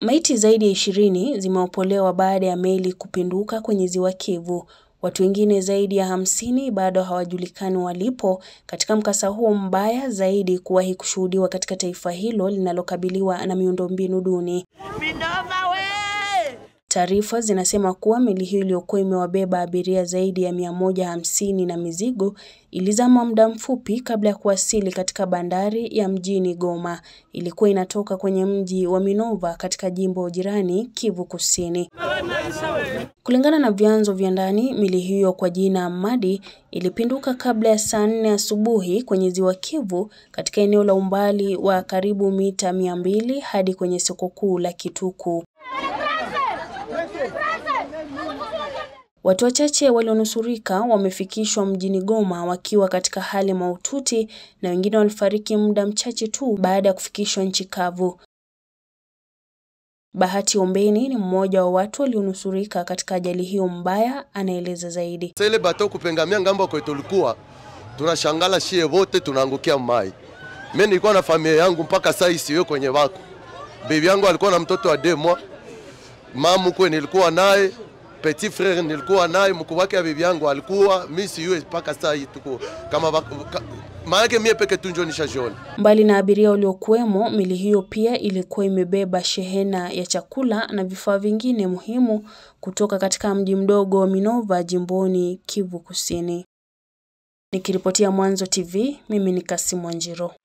Maiti zaidi ya ishirini zimeopolewa baada ya meli kupinduka kwenye ziwa Kivu. Watu wengine zaidi ya hamsini bado hawajulikani walipo katika mkasa huo mbaya zaidi kuwahi kushuhudiwa katika taifa hilo linalokabiliwa na miundombinu duni. Taarifa zinasema kuwa meli hiyo iliyokuwa imewabeba abiria zaidi ya mia moja hamsini na mizigo ilizama muda mfupi kabla ya kuwasili katika bandari ya mjini Goma. Ilikuwa inatoka kwenye mji wa Minova katika jimbo jirani Kivu Kusini. Kulingana na vyanzo vya ndani, meli hiyo kwa jina Madi ilipinduka kabla ya saa nne asubuhi kwenye ziwa Kivu katika eneo la umbali wa karibu mita mia mbili hadi kwenye soko kuu la Kituku. Watu wachache walionusurika wamefikishwa mjini Goma wakiwa katika hali mahututi na wengine walifariki muda mchache tu baada ya kufikishwa nchi kavu. Bahati Ombeni ni mmoja wa watu walionusurika katika ajali hiyo mbaya, anaeleza zaidi. Sasa ile bato kupengamia ngambo kwa tulikuwa tunashangala shie wote tunaangukia mai. Mimi nilikuwa na familia yangu mpaka saa hii sio kwenye wako. Bibi yangu alikuwa na mtoto wa demwa. Mamu kwe nilikuwa naye petit frère nilikuwa naye, mkuu wake ya bibi yangu alikuwa mimi siwe mpaka saa hii tuko kama maana mie peke tu njo nishajiona. Mbali na abiria waliokuwemo, meli hiyo pia ilikuwa imebeba shehena ya chakula na vifaa vingine muhimu kutoka katika mji mdogo wa Minova jimboni Kivu Kusini. Nikiripotia Mwanzo TV, mimi ni Kasimu Wanjiro.